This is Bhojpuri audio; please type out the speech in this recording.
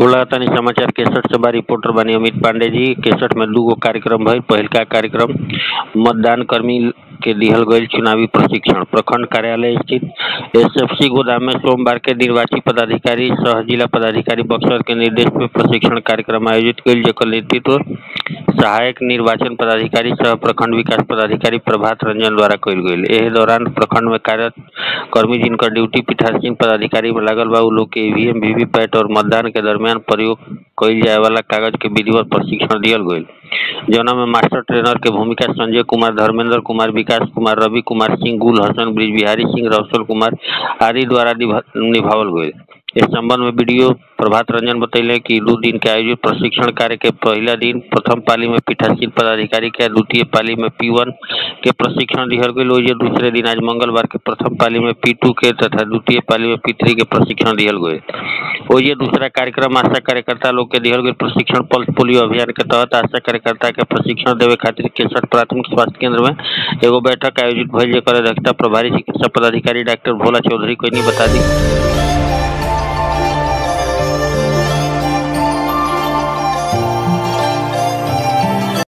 कुलतानी समाचार केसठ से बा रिपोर्टर बानी अमित पांडे जी केसठ में दूगो कार्यक्रम भइल पहिलका कार्यक्रम मतदान कर्मी के दिहल गईल चुनावी प्रशिक्षण प्रखंड कार्यालय स्थित एसएफसी गोदाम में सोमवार के निर्वाची पदाधिकारी सह जिला पदाधिकारी बक्सर के निर्देश में प्रशिक्षण कार्यक्रम आयोजित कईल जेकर नेतृत्व सहायक निर्वाचन पदाधिकारी सह प्रखंड विकास पदाधिकारी प्रभात रंजन द्वारा कईल गईल एहे दौरान प्रखंड में कार्यरत कर्मी जिनकर ड्यूटी पीठासीन पदाधिकारी में लागल बा उ लोग के ईवीएम वीवीपैट और मतदान के दरमियान प्रयोग कईल जाए वाला कागज के विधिवत प्रशिक्षण दिहल गईल जौना में मास्टर ट्रेनर के भूमिका संजय कुमार धर्मेंद्र कुमार विकास कुमार रवि कुमार सिंह गुल हसन ब्रिज बिहारी सिंह रौशन कुमार आदि द्वारा निभा- निभावल गईल इस संबंध में वीडियो प्रभात रंजन बतैले कि दू दिन के आयोजित प्रशिक्षण कार्य के पहला दिन प्रथम पाली में पीठासीन पदाधिकारी के द्वितीय पाली में पी वन के प्रशिक्षण दिहल गईल ओइजे दूसरे दिन आज मंगलवार के प्रथम पाली में पी टू के तथा द्वितीय पाली में पी थ्री के प्रशिक्षण दिहल गईल ओइजे दूसरा कार्यक्रम आशा कार्यकर्ता लोग के दिहल गईल प्रशिक्षण पल्स पोलियो अभियान के तहत आशा कार्यकर्ता के प्रशिक्षण देवे खातिर केसठ प्राथमिक स्वास्थ्य केंद्र में एगो बैठक आयोजित भइल जेकर अध्यक्षता प्रभारी चिकित्सा पदाधिकारी डॉक्टर भोला चौधरी कोइनी बता दी